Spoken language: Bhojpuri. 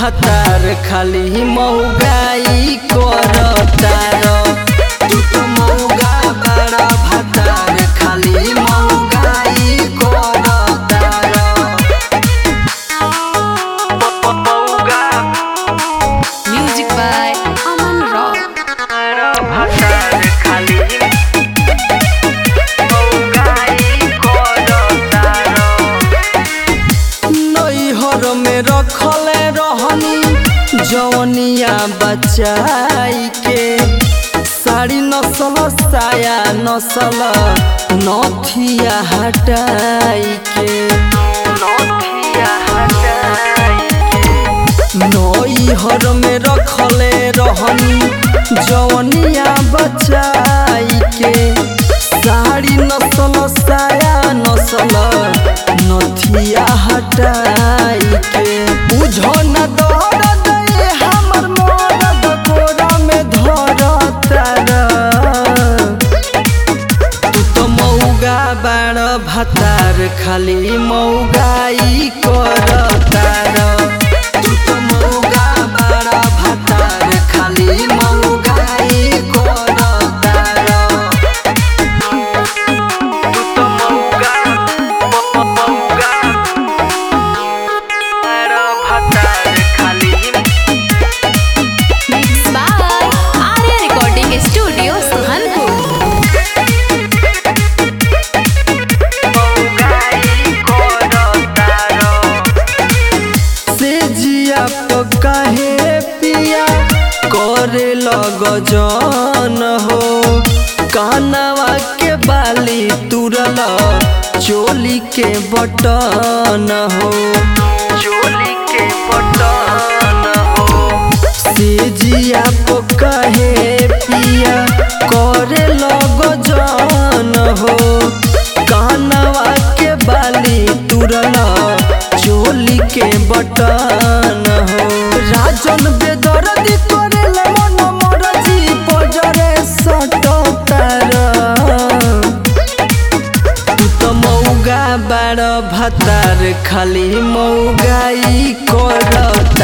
भतार खाली मौगाई करतार तू तो मौगा बड़ा भतार खाली मौगाई करतार मौगा Music by Aman Rock. भतार खाली मौगाई करतार नैहर में रखले रहनी जवनिया बचाई के साड़ी नसल साया नसल नथिया हटाई के नथिया हटाई के नैहर में रखले रहनी जवनिया बचाई के साड़ी नसल साया नसल नथिया हटाई के बुझो न दर्द ये हमर मरद कोरा में धरतार तू तो मौगा बाड़ भतार खाली मौगाई करतार तू तो मौगा बाड़ भतार खाली मौगाई करतार तू तो मौगा मौगा बाड़ भतार खाली Mixed by Arya Recording Studio, Suhanpur. से जिया तो काहे पिया करे लग जन हो कानवा के बाली तुरल चोली के बटन हो चोली के बटन हो से जिया तो काहे पिया करे लग जन हो कानवा के बाली तुरल चोली के बटन हो राजन बेदर्दी करेले मन मरजी पजरे सटतार तू तो मौगा बाड़ भतार खाली मौगाई करतार